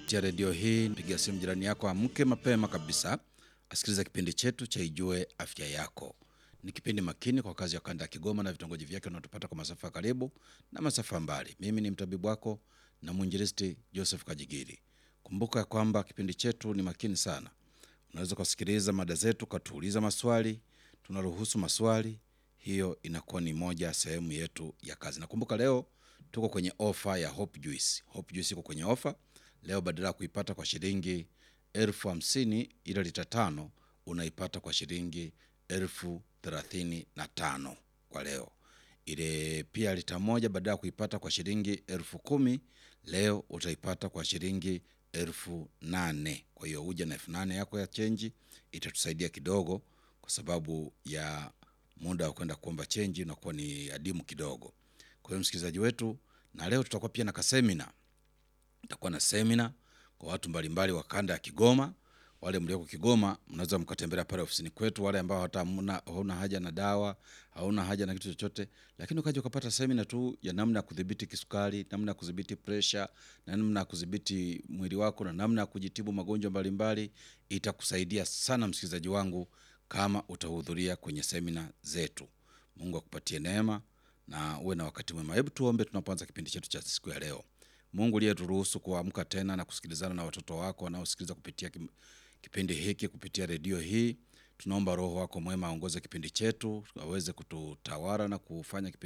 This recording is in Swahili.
kupitia redio hii. Pigia simu jirani yako, amke mapema kabisa, asikiliza kipindi chetu cha Ijue Afya Yako. Ni kipindi makini kwa kazi ya kanda ya Kigoma na vitongoji vyake unaotupata kwa masafa ya karibu na masafa mbali. Mimi ni mtabibu wako na mwinjilisti Joseph Kajigiri. Kumbuka ya kwamba kipindi chetu ni makini sana. Unaweza kusikiliza mada zetu, ukatuuliza maswali, tunaruhusu maswali. Hiyo inakuwa ni moja ya sehemu yetu ya kazi. Nakumbuka leo tuko kwenye ofa ya Hope Juice. Hope Juice iko kwenye ofa leo, badala ya kuipata kwa shilingi elfu hamsini ila lita tano unaipata kwa shilingi elfu thelathini na tano kwa leo. Ile pia lita moja badala ya kuipata kwa shilingi elfu kumi leo utaipata kwa shilingi elfu nane Kwa hiyo uja na elfu nane yako ya chenji, itatusaidia kidogo, kwa sababu ya muda wa kwenda kuomba chenji unakuwa ni adimu kidogo. Kwa hiyo msikilizaji wetu, na leo tutakuwa pia na kasemina tutakuwa na semina kwa watu mbalimbali wa kanda ya Kigoma. Wale mlioko Kigoma mnaweza mkatembelea pale ofisini kwetu. Wale ambao hata hamna- hauna haja na dawa, hauna haja na kitu chochote, lakini ukaja ukapata semina tu ya namna ya kudhibiti kisukari, namna ya kudhibiti presha, na namna ya kudhibiti mwili wako na namna ya kujitibu magonjwa mbalimbali, itakusaidia sana msikilizaji wangu kama utahudhuria kwenye semina zetu. Mungu akupatie neema na uwe na wakati mwema. Hebu tuombe tunapoanza kipindi chetu cha siku ya leo. Mungu uliyeturuhusu kuamka tena na kusikilizana na watoto wako wanaosikiliza kupitia kim- kipindi hiki kupitia redio hii, tunaomba Roho wako mwema aongoze kipindi chetu, aweze kututawala na kufanya kipindi